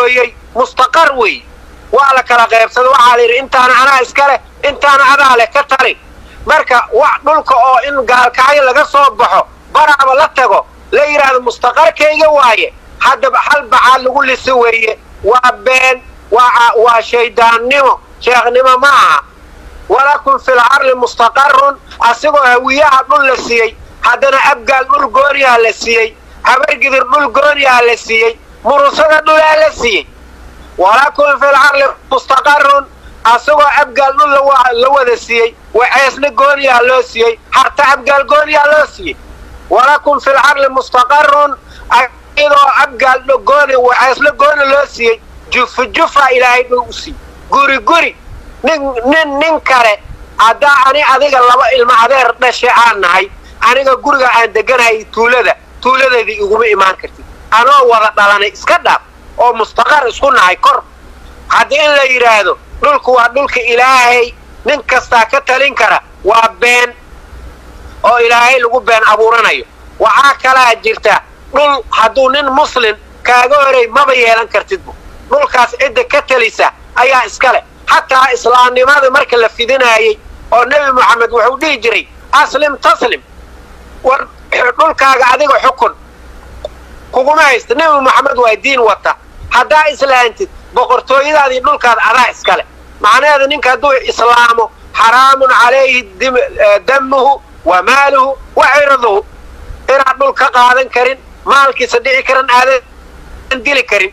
gooyey mustaqar wey waa la kala qaybsaday waxaa la yidhi intaana anaa iska leh intaana adaa leh ka tali marka wax dhulka oo in gaalkacyo laga soo baxo baraaba la tago la yidhaahdo mustaqarkayga waaye haddaba hal bacaad lagu lisi weeye waa been waa waa shayddaannimo sheekhnimo ma aha walakum fil carli mustaqarun asigoo hawiyaha dhul la siiyey haddana abgaal dhul gooniyaha la siiyey habargidir dhul gooniyaha la siiyey murusada dhulaa la siiyey walakum fil carli mustaqarun asagoo abgaal dhul la wada siiyey waceesna gooniyaha loo siiyey harta abgaal gooniyaha loo siiyey walakum fil carli mustaqarun iyadoo abgaal gooni waceesna gooni loo siiyey jufa jufa ilaahay dhul u siiyey guri guri nin nin nin kale haddaa ani adiga laba ilmo adeer dhashe aan nahay aniga guriga aan deganahay tuulada tuuladeedii iguma imaan kartid anoo wada dhalanay iska dhaaf oo mustaqar isku nahay kor haddii in la yidhaahdo dhulku waa dhulka ilaahay nin kastaa ka talin kara waa been oo ilaahay lagu been abuuranayo waxaa kalaa jirta dhul hadduu nin muslim kaaga horey maba yeelan kartidbu dhulkaas cidda ka talisa ayaa iska leh xataa islaamnimada marka la fidinaayey oo nebi moxamed wuxuu dhihi jiray aslim taslim war dhulkaaga adiga xukun kuguma haysta nebi moxamed waa diin wata haddaa islaantid boqortooyadaadii dhulkaada adaa iskale macnaheeda ninka hadduu islaamo xaraamun calayhi damuhu wa maaluhu wa cirduhu inaad dhul ka qaadan karin maalkiisa dhici karan aadan dili karin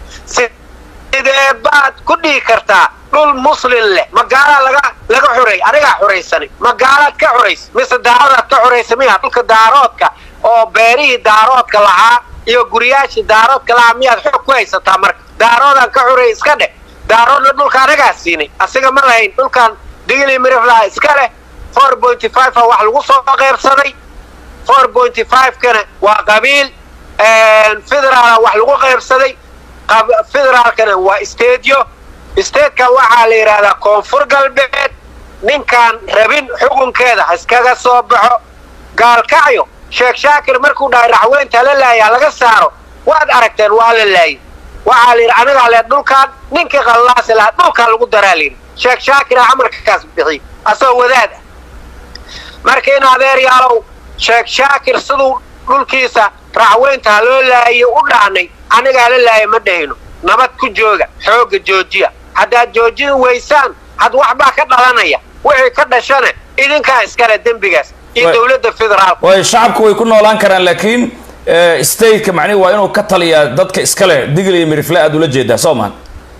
sidee baad ku dhihi kartaa dhul muslin leh magaalaa laga laga xureey anigaa xuraysanay magaalaad ka xurays mise daaradaad ka xuraysa miya dhulka daaroodka oo beerihii daaroodka lahaa iyo guriyaashii daaroodka lahaa miyaad xoog ku haysataa marka daaroodaan ka xureey iska dheh daaroodna dhulka anagaa siinay asiga ma lahayn dhulkan digli miriflaha iska leh four pointy five a wax lagu soo qaybsaday four pointy five kana waa qabiil federaala wax lagu qaybsaday federaalkana waa stadio statekan waxaa la yidhaahdaa koonfur galbeed ninkaan rabin xukunkeeda ha iskaga soo baxo gaalkacyo sheekh shaakir markuu dhahay raxweynta la laayaa laga saaro waad aragteen waa la laayay waxaa la yidhi anigaa lee dhulkaan ninkii qallaasi lahaa dhulkaan lagu daraa layidhi sheekh shaakira amarkakaas bixiy asagoo wadaad ah marka in adeeryaalow sheekh shaakir siduu dhulkiisa raxweynta ha loo laayo u dhaanay anigaa la laaya ma dhahayno nabad ku jooga xoogga joojiya haddaad joojin weysaan had waxbaa ka dhalanaya wixii ka dhashana idinkaa iskale dembigaas iyo dowladda federaalka way shacabku way ku noolaan karaan laakiin stateka macnihi waa inuu ka taliyaa dadka iskale digli iyo mirifle aad ula jeedaa soo maan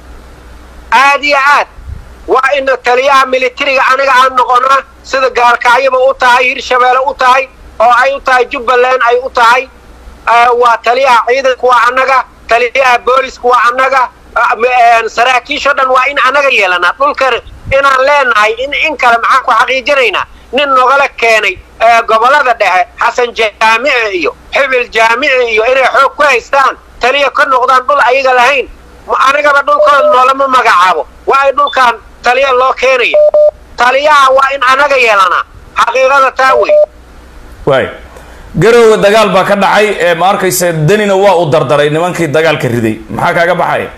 aad iyo aad waa ina taliyaha militariga aniga aan noqona sida gaalkacyaba u tahay hirshabeelle u tahay oo ay u tahay jubbaland ay u tahay waa taliyaha ciidanku waa annaga taliyaha booliska waa annaga saraakiishoo dhan waa in annaga yeelanaa dhulkan inaan leenahay in in kale maxaan ku xaqiijinaynaa nin nogala keenay gobollada dhexe xasan jaamici iyo xibil jaamici iyo inay xoog ku haystaan taliya ka noqdaan dhul ayaga lahayn anigaba dhulkooda noolama magacaabo waa ay dhulkan taliya loo keenaya taliyaha waa in annaga yeelanaa xaqiiqada taa wey waay garowga dagaal baa ka dhacay ee ma arkaysa danina waa uu dardaray nimankii dagaalka riday maxaa kaaga baxaya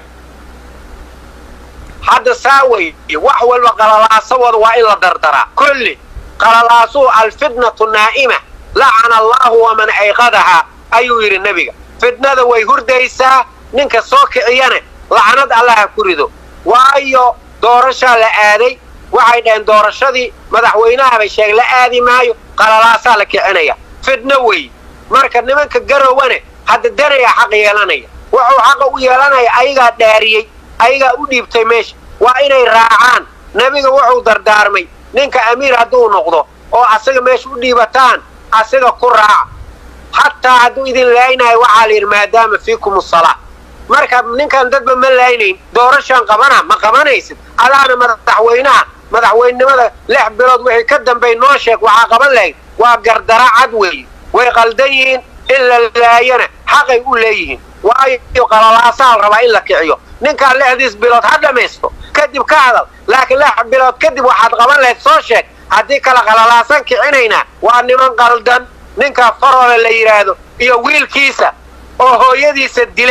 hadda saa wey wax walba qalalaasawooda waa in la dardaraa kulli qalalaasuhu alfitnatu naa'ima lacana allahu waman ayqadahaa ayuu yidhi nebiga fitnada way hurdaysaa ninka soo kiciyana lacnad allaha ku rido waayo doorashaa la aaday waxay dhaheen doorashadii madaxweynaha bay sheegeen la aadi maayo qalalaasaa la kicinaya fidno wey marka nimanka garowane hadda danayaa xaq yeelanaya wuxuu xaqa u yeelanaya ayagaa dhaariyey ayagaa u dhiibtay meesha waa inay raacaan nebiga wuxuu dardaarmay ninka amiir hadduu noqdo oo asaga meesha u dhiibataan asiga ku raaca xataa hadduu idin laaynayo waxaa la yidhi maadaama fiikum asalaa marka ninkan dadba ma laaynayn doorashaan qabana ma qabanaysid adaana madaxweynaha madaxweynenimada lix bilood wixii ka dambay noo sheeg waxaa qaban lahayd waa gardara cad weeye way qaldan yihiin in la laayana xaqay u leeyihiin waayo qalalaasaa la rabaa in la kiciyo ninkaan lixdiis bilood ha dhammaysto kadib ka hadal laakiin lix bilood kadib waxaad qaban lahayd soo sheeg haddii kala qalalaasan kicinaynaa waa niman qaldan ninka faroole la yidhaahdo iyo wiilkiisa oo hooyadiisa dilay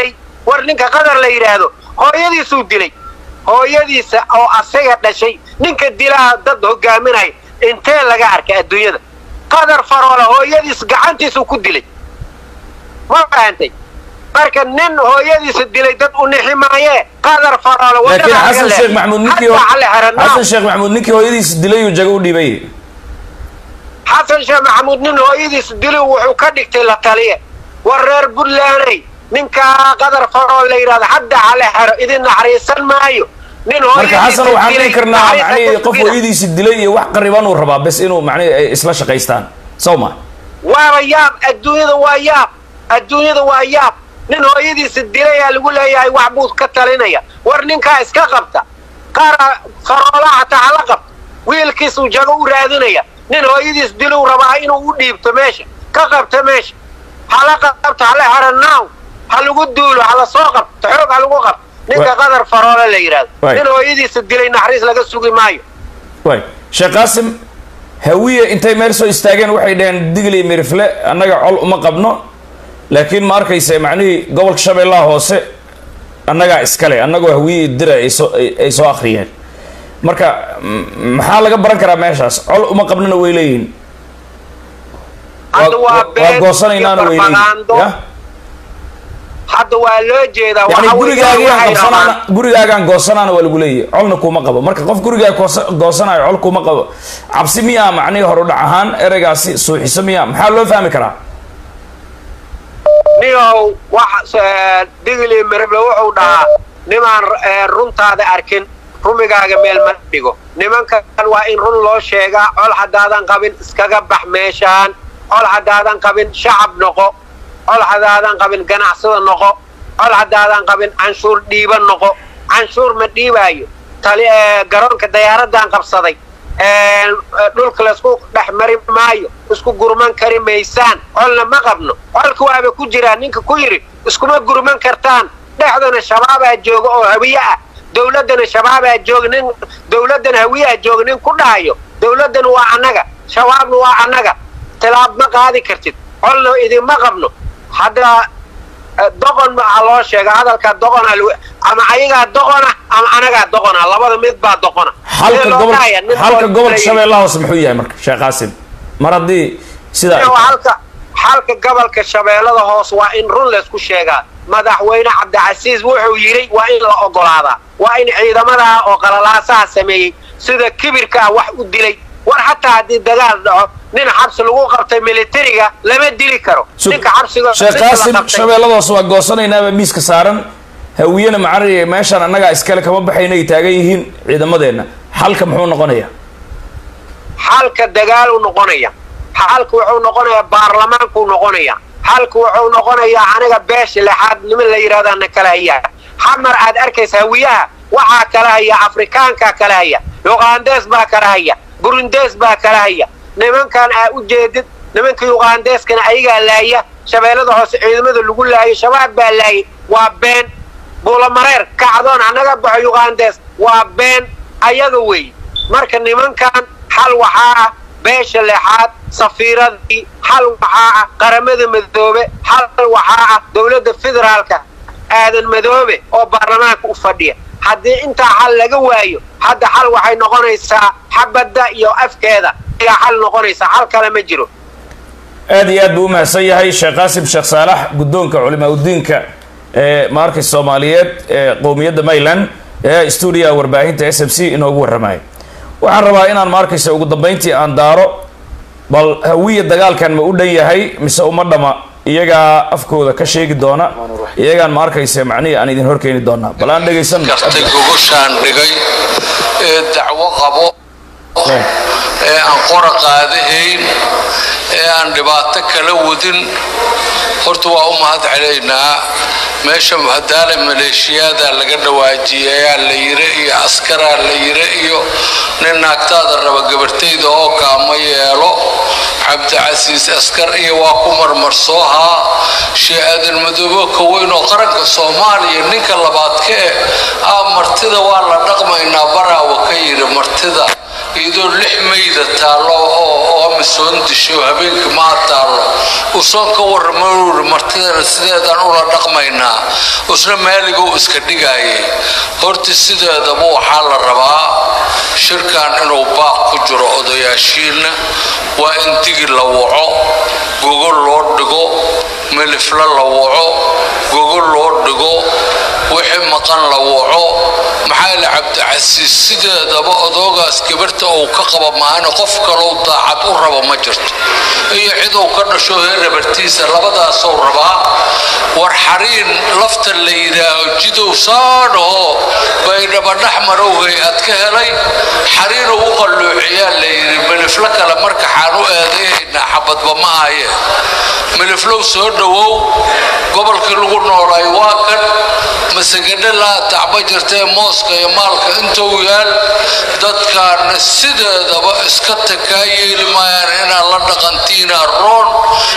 war ninka qadar la yidhaahdo hooyadiisuu dilay hooyadiisa oo asaga dhashay ninka dilaa dad hogaaminaya intee laga arkay adduunyada qadar faroole hooyadiis gacantiisuu ku dilay ma fahantay marka nin hooyadiisa dilay dad u nixi maayee qadar faroole laakiin xasan sheekh maxamuud ninkii xasan sheekh maxamuud ninkii hooyadiisa dilay uu jago u dhiibay xasan sheekh maxamuud nin hooyadiisa dilay wuxuu ka dhigtay la taliye war reer buntlanday ninkaa qadar faroole la yidhahdo hadda hale hero idin naxariisan maayo nin marka xasan waxaan dhihi karnaa macnihii qof hooyadiisa dilay iyo wax qariban uu rabaa bes inuu macnihi ay isla shaqaystaan sow ma waaba yaab adduunyada waa yaab adduunyada waa yaab nin hooyadiisa dilayaa lagu leeyahay wax buu ka talinaya war ninkaa iska qabta qaara faroola hataa hala qabta wiilkiisuu jago u raadinaya nin hooyadiis diluu rabaa inuu u dhiibto meesha ka qabta meesha hala qabto hala hero naaw ha lagu duulo hala soo qabto xoog ha lagu qabto ninka qadar faroole la yidhahdo nin hooyadiisa dilay naxariis laga sugi maayo way sheekh qaasim hawiye intay meel soo istaageen waxay dhaheen digli mirifle annaga col uma qabno laakiin ma arkaysa macnihii gobolka shabeellaha hoose annagaa iskale annagoo hawiye dira aysoo ay soo akhriyeen marka maxaa laga baran karaa meeshaas col uma qabnona way leeyihin waa goosanaynaana way leeyihin hadda waa loo jeedaa yani gurigaagaan qabsanaana gurigaagaan goosanaana waa lagu leeyahy colna kuma qabo marka qof gurigaa goosanayo col kuma qabo cabsi miyaa macnihi horudhac ahaan ereygaasi suuxiso miyaa maxaa loo fahmi karaa niyow wax digli mirible wuxuu dhahaa nimaan runtaada arkin rumigaaga meel ma dhigo nimankan waa in run loo sheegaa col haddaadan qabin iskaga bax meeshaan col haddaadan qabin shacab noqo col haddaadan qabin ganacsada noqo col haddaadan qabin canshuur dhiiba noqo canshuur ma dhiibaayo tali garoonka dayaaraddan qabsaday dhulka laysku dhex mari maayo isku gurman kari maysaan colna ma qabno colka waaba ku jiraa ninka ku yidhi iskuma gurman kartaan dhexdana shabaabaa jooga oo hawiye ah dawladdana shabaabaa jooga nin dawladdana hawiyaha jooga nin ku dhahayo dawladdana waa annaga shabaabna waa annaga tilaab ma qaadi kartid colna idinma qabno hadda doqon maa loo sheega hadalkaa doqona ama ayagaa doqona ama anagaa doqona labada mid baa doqona xalka gobolka shabeellaha hoose muxuu yahay marka sheekh qaasim mar haddii sidaa halka xalka gobolka shabeellada hoose waa in run laysku sheegaa madaxweyne cabdicasiis wuxuu yidhi waa in la ogolaadaa waa in ciidamadaa oo qalalaasaha sameeyey sida kibirka ah wax u dilay war xataa haddii dagaal dhaco nin xabsi lagu qabtay militariga lama dili karo ninka xabsiga sheekh qaasim shabeellada hoose waa goosanaynaaba miiska saaran hawiyena macari meeshaan annagaa iskale kama baxayna ay taagan yihiin ciidamadeenna xalka muxuu noqonayaa xalka dagaal u noqonaya xalka wuxuu noqonayaa baarlamaankuu noqonaya xalka wuxuu noqonayaa aniga beesha lexaad niman la yidhahdaana kala hayaa xamar aad arkaysa hawiyaha waxaa kala haya afrikaankaa kala haya yuqaandees baa kala haya burundees baa kala haya nimankan aa u jeedid nimanka yuqaandeeskana ayagaa laaya shabeellada hoose ciidamada lagu laayo shabaab baa laayay waa been buulamareer kacdoon annaga baxo yuqaandees waa been ayaga weeye marka nimankan xal waxaa ah beesha lexaad safiiradii xal waxaa ah qaramada madoobe xal waxaa ah dowladda federaalka aadan madoobe oo baarlamaanka u fadhiya haddii intaa xal laga waayo hadda xal waxay noqonaysaa xabadda iyo afkeeda ayaa xal noqonaysaa xal kale ma jiro aad iyo aad buu u mahadsan yahay sheekh qaasim sheekh saalax guddoonka culimaa udiinka ee maarkay soomaaliyeed ee qowmiyadda mayland ee stuudiyaha warbaahinta s m c inoogu warramaya waxaan rabaa inaan maarkaysa ugu dambayntii aan daaro bal hawiya dagaalkan ma u dhan yahay mise uma dhama iyagaa afkooda ka sheegi doona iyagaan ma arkaysa macnihii aan idin horkeeni doonaa bal aan dhegaysan gartay gogoshaan dhigay ee dacwo qabo ee aan qora qaadahayn ee aan dhibaato kala wadin horta waa u mahad celaynaa meesha hadaale maleeshiyaada laga dhawaajiyayaa la yire iyo askaraa la yire iyo nin naagtaada raba gabartayda oo kaama yeelo cabdicasiis askar iyo waa ku marmarsoohaa shee aadan madoobo ka weyn oo qaranka soomaaliya ninka labaad ka eh ah martida waa la dhaqmaynaa baraawa ka yidhi martida iyadoo lix mayda taallo oo amisoon disho habeenkii maa taallo usoon ka warramauri martidana sideedaan ula dhaqmaynaa usna maaligou iska dhigaayay horti sideedaba waxaa la rabaa shirkan inuu baaq ku jiro odayaashiinna waa in digi la waco gogol loo dhigo milifla la waco gogol loo dhigo wixii maqan la waco maxaa ila cabdicasiis sideedaba odoogaas gabarta uu ka qaba maahane qof kalou daacad u rabo ma jirto iyo ciduu ka dhasho heerabartiisa labadaasou rabaa war xariin lafta la yidhaaho jidow saadhaho baydhabadhax marow hay-ad ka helay xariinuu u qalluuciyaa la yidhi miliflo kale marka xaan u eedayaynaa xabadba ma aye miliflow soo dhowow gobolkii lagu noolaay waa kan masagadhe laa tacba jirtae mooska iyo maalka intuu yaal dadkaana sideedaba iska takaa yeeli maayaan inaad la dhaqantiina roon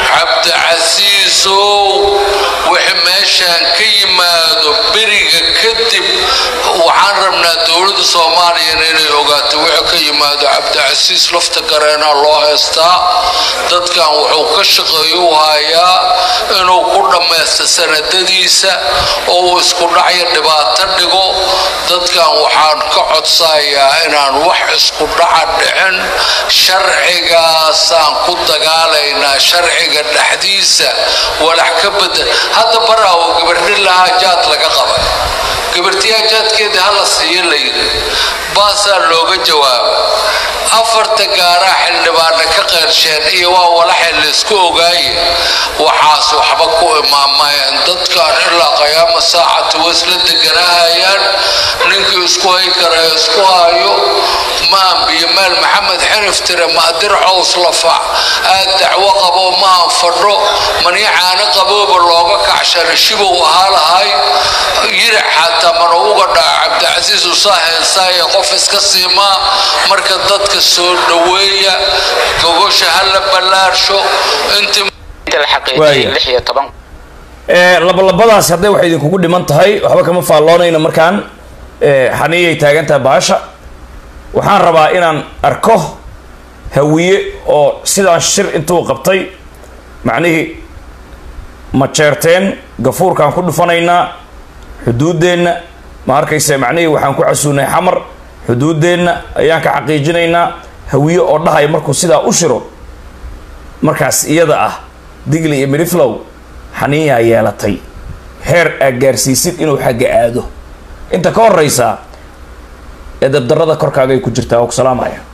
cabdicasiisow wixii meeshaan ka yimaado beriga kadib waxaan rabnaa dowladda soomaaliyana inay ogaato wixii ka yimaado cabdicasiis lafta gareenaa loo heystaa dadkan wuxuu ka shaqeeyu hayaa inuu ku dhammaysta sanadadiisa oo uu isku dhacyo dhibaato dhigo dadkan waxaan ka codsayaa inaan wax isku dhaca dhicin sharcigaasaan ku dagaalaynaa sharciga dhexdiisa walax ka bedel hadda baraawo gabardhi lahaa jaad laga qabay gabartiyaa jaadkeeda hala siiyo la yidhi baasaa looga jawaaba afarta gaaraa xildhibaana ka qeyrsheen iyo waa walaxay laysku ogaaye waxaas waxba ku imaamayeen dadkan ilaa qayaama saacatu wasla deganahayaan ninkii isku hay kara isku hayo maan biyo meel maxamed xirif tire maadir cows lafac aad dacwo qabo maan fadho maniicaana qabooba looga kacshana shibow ahaa lahay yirac xataa mana uga dhaca cabdicasiis usaa heensaaye qof iska siimaa marka dadka soo dhoweeya gogosha hala ballaarsho intii labalabadaas hadday waxay idinkugu dhiman tahay waxba kama faalloonayno markaan xaniyay taagan tahay bahasha waxaan rabaa inaan arko hawiye oo sidaan shir intuu qabtay macnihii ma jeerteen gafuurkaan ku dhufanaynaa xuduuddeenna ma arkayse macnihii waxaan ku casuunay xamar xuduuddeenna ayaan ka xaqiijinaynaa hawiye oo dhahaya markuu sidaa u shiro markaas iyada ah digli iyo midhiflow xaniyaa yeelatay heer aad gaarsiisid inuu xagga aado inta ka horeysaa ee dabdarada korkaagay ku jirtaa oo ku salaamaya